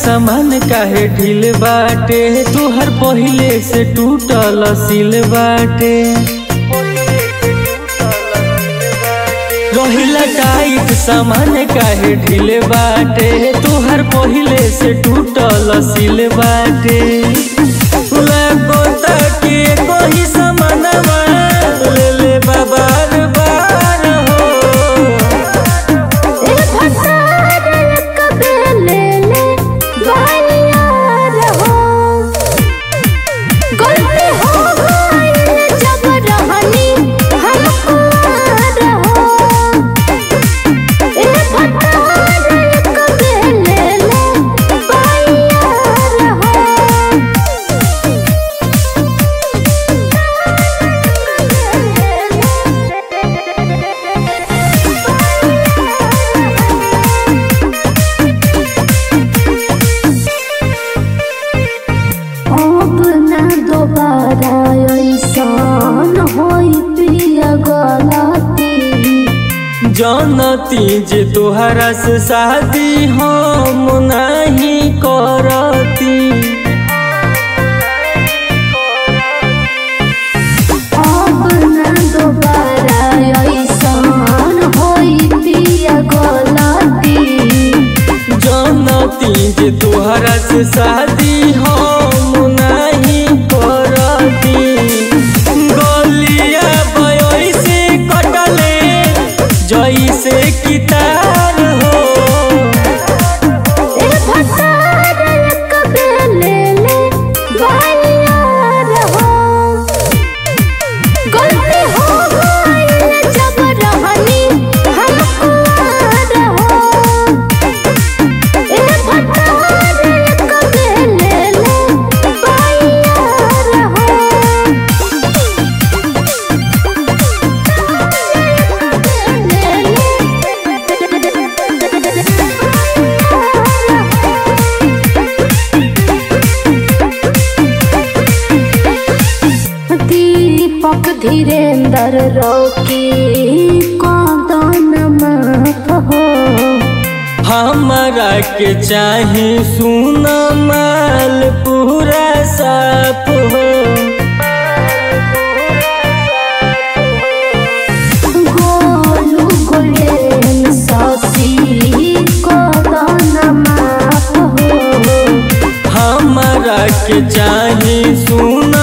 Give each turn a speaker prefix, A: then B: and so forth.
A: सामान काहे ढील बाटे तुहर पहिले से टूटल सिल बाटे रहिला टाइट सामान काहे ढील बाटे तुहर पहिले से टूटल सिल बाटे लगो ताके कोई सामानवा ले ले बाबार बार हो
B: ए भसार कबे ले ले बानियार हो गलती हो गई जब रहनी हमको रहो ए भसार कबे ले ले बानियार हो अब ना दोबारा ऐसन होई पिया गलती
A: जानती जे तोहरा से शादी हम नहीं करती
B: अब ना दोबारा ऐसन होई पिया गलती
A: जानती जे तोहरा से शादी हम नहीं करती गलिया बयोई से कटले जैसे कितार हो
B: ए भसार कबे ले ले बानियार हो गलती हो गई जब रहनी हमको रहो ए भसार कबे ले ले बानियार दीपक धीरेन्द्र रोकी कदन माफ हो
A: हमरा के चाही सुना माल पूरा साफ हो
B: गोलू गोल्डन ससी कदन माफ हो
A: हमरा के चाही सुन